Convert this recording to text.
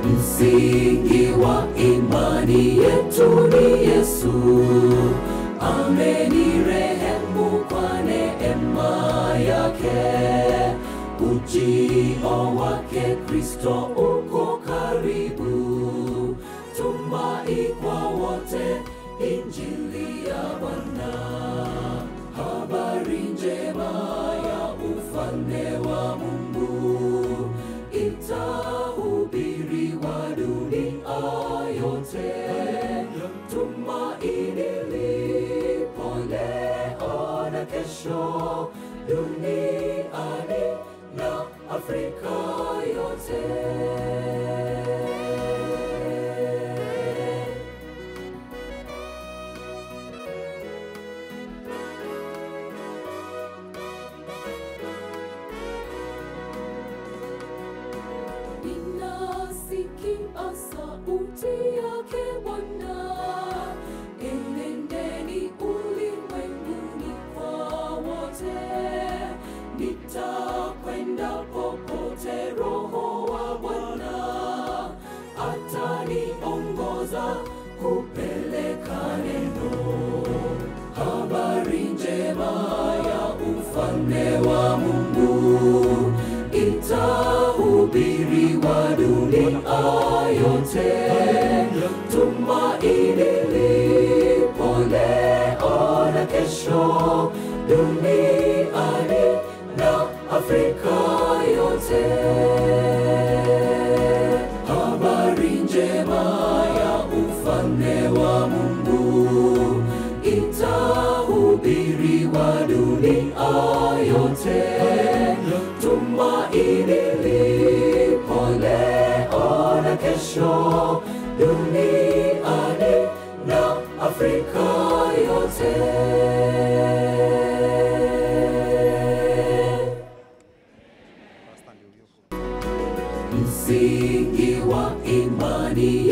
Msingi wa imani yetu ni Yesu, amenirehemu kwa neema yake. Ujio wake Kristo uko karibu, tumai kwa wote injili ya Bwana, habari njema ya ufalme wa Mungu itahubiriwa dunia yote. Tumaini lipo leo na kesho duniani na Afrika yote. Ninasikia sauti yake Bwana, enendeni ulimwenguni kwa wote. Nitakwenda popote Roho wa Bwana ataniongoza kupeleka neno, habari njema ya ufalme wa Mungu itahubiriwa dunia yote. Tumaini lipo leo na kesho duniani na Afrika yote. Habari njema ya ufalme wa Mungu itahubiriwa dunia yote. Tumaini lipo leo na kesho duniani na Afrika yote.